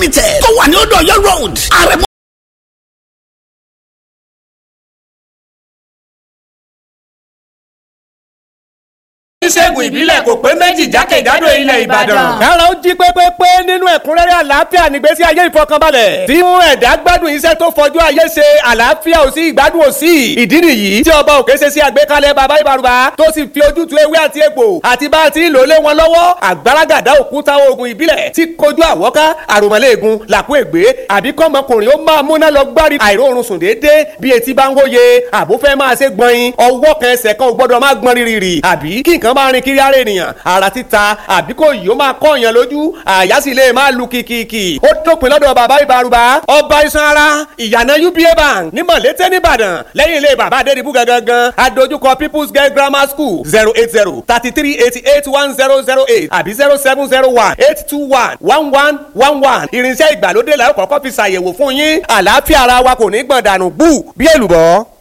tó wà ní odò ọ̀yọ́ road àrẹ̀mọ oníṣègùn ìbílẹ̀ kò pé méjì jákèjádò ilẹ̀ ìbàdàn. kára ó jí pépépé nínú ẹ̀kúnrẹ́rẹ́ àlàáfíà nígbésí ayé ìfọkànbalẹ̀ tí mú ẹ̀dá gbádùn iṣẹ́ tó fọjú ayé ṣe àlàáfíà ò sí ìgbádùn ò sí ìdí nìyí tí ọba òkè ṣe sí àgbékalẹ̀ bàbá ìbàrùbá tó sì fi ojútùú ewé àti egbò àti bá a ti lò lé wọn lọ́wọ́ àgbàràgàdá òkúta oògùn ìbílẹ̀ tí kojú àwọ́ká àròmọ́lẹ́ẹ̀gùn làkú ègbé àbí kọ́mọkùnrin ó máa múná lọ gbárí àìróorun sùn déédéé bí etí bá ń hóye àbó fẹ́ máa ṣe gbọ̀nyin ọwọ́ kan ẹsẹ̀ kan ò gbọ́dọ̀ máa gbọ́n rírì àbí kí nǹkan máa rin kiri ara ènìyàn ara títa àbí kò yìí ó máa kọ́ èèyàn lójú àyà sì lè máa lu kìkìkì ó dópin lọ́dọ̀ bàbá ìbárúbá ọba iṣan ara ìyànà uba bank ní mọ̀lété nìbàdàn lẹ́yìn ilé bàbá adédìbú gangan adójúkọ people's girl grammar school zero eight zero thirty three eighty eight one zero zero eight àbí zero seven zero one eight two one one one one one irinṣẹ́ ìgbàlódé làwọn kọ́kọ́ fi ṣàyẹ̀wò fún yín àlàáfíà ara wa kò ní gbọ̀n dànù bú bí èlùbọ́.